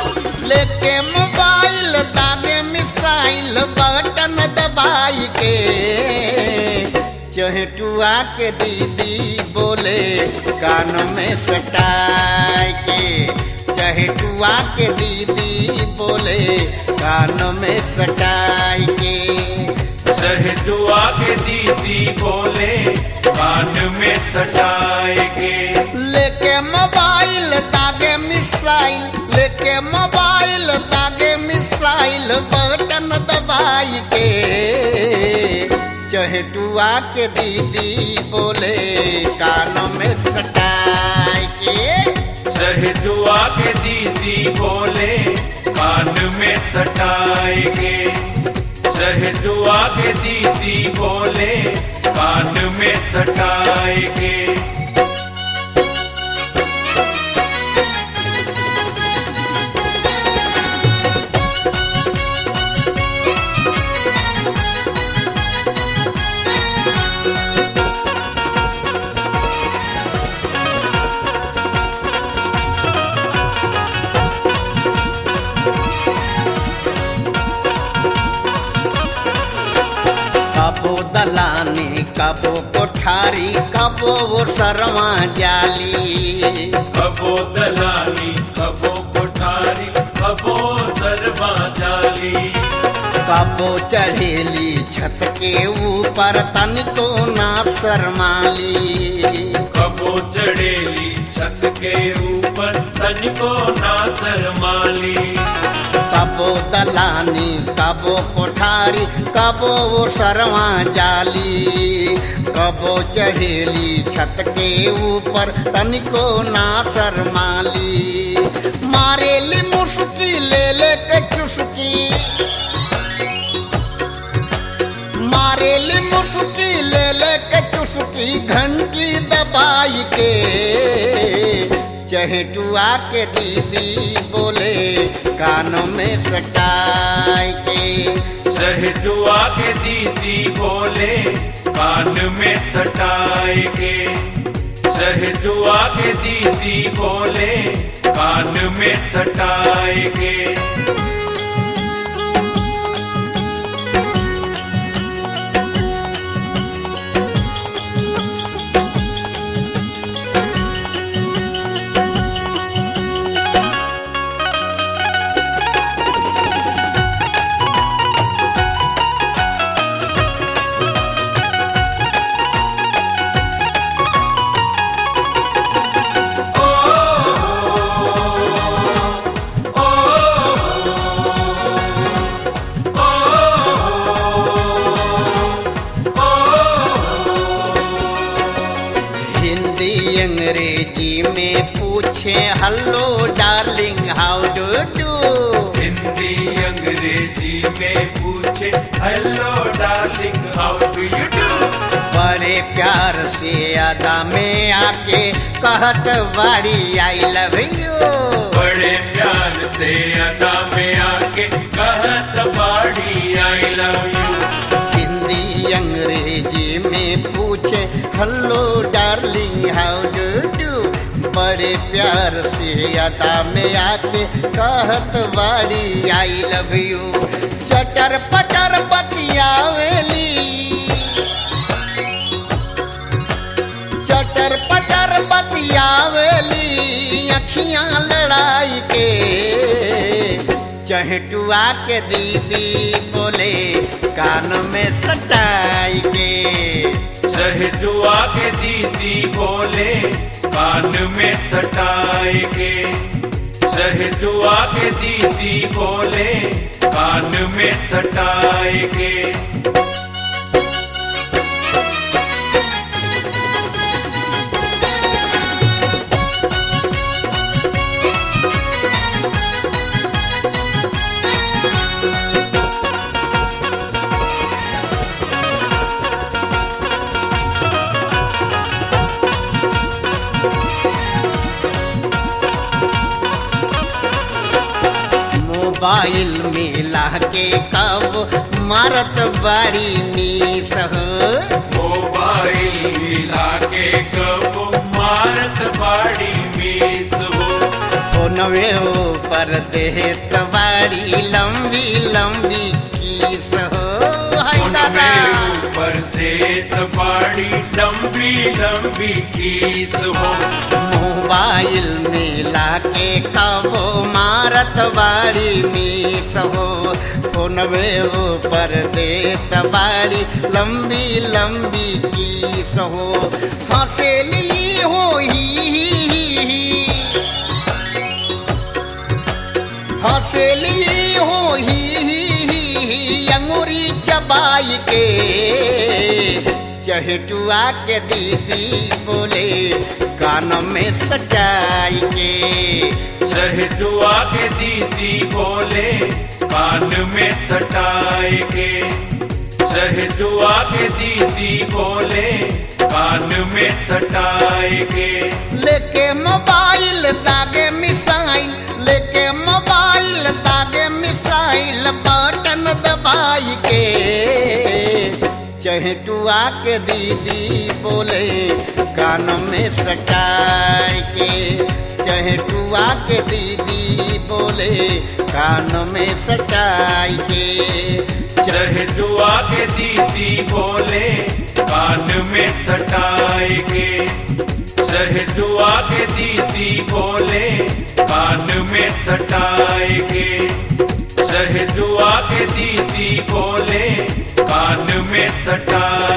लेके मोबाइल दागे missile button दबाई के चहेटुआ के दीदी बोले कान में सटाई के चहेटुआ के दीदी बोले कान में सटाई के शहदुआ के दीदी बोले कान में सटाएगे लेके मोबाइल दागे मिसाइल लेके मोबाइल दागे मिसाइल बटन दबाई के चहेटुआ के दीदी बोले कान में सटाई के शहदुआ के दीदी बोले कान में सटाएगे शहदुआ के दीदी बोले कान में सटाएगे कबो दलानी कबो कोठारी कबो वो सरवा जाली कबो दलाली कबो कोठारी कबो सरबा जाली कबो चढ़ेली छत के ऊपर तनिको ना शरमाली कबो चढ़ेली छत के ऊपर तनिको ना शरमाली कबो दलानी कबो कोठारी कबो वो सरवा जाली कबो चढ़ेली छत के ऊपर तनिको ना शरमाली मारेली मुस्की ले ले के चुस्की मारेली मुस्की ले ले के चुस्की घंटी दबाई के चहेटुआ के दीदी बोले कानों में सटाई के शहदुआ के दीदी बोले कान में सटाएगे शहदुआ के दीदी बोले कान में सटाएगे हिंदी अंग्रेजी में पूछे hello darling how do do Hindi अंग्रेजी में पूछे hello darling how do you do बड़े प्यार से अदा में आके कहत बाड़ी आई लव यू बड़े प्यार से अदा में आके कहत बाड़ी आई लव यू हिंदी अंग्रेजी में पूछे hello darling how do do बड़े प्यार से अदा में आके कहत बाड़ी आई लव यू चटर पटर बतियावेली चटर पटर बतियावेली अखियां लड़ाई के चहेटुआ के दीदी बोले कान में सटाई के शहदुआ के दीदी बोले कान में सटाएगे शहदुआ के दीदी बोले कान में सटाएगे मोबाइल मिला के कब मारत बारी मीस हो मोबाइल मिला के कब मारत बाड़ी मीस हो फोन फोनवे ऊपर देत बाड़ी लंबी लंबी खीस हो हाय उन दादा में ऊपर देत बाड़ी लंबी लंबी कीस हो मोबाइल मिला के कबो मारत बाड़ी मीठ हो फोनवे ऊपर देत बाड़ी लंबी लंबी खीस हो हंसेली हो ही हंसली हो ही अंगूरी चबाई के चहटुआ के दीदी बोले कान में सटाई के चहटुआ के दीदी बोले कान में सटाए के चहटुआ के दीदी बोले कान में सटाए के लेके मोबाइल दागे मिसाइल लेके मोबाइल दागे मिसाइल बटन दबाई के चहटुआ के दीदी बोले कान में सटाई के चहटुआ के दीदी बोले कान में सटाई के चहटुआ के दीदी बोले कान में सटाए के चहटुआ के दीदी बोले कान में सटाए के चहटुआ के दीदी बोले कान में सटाए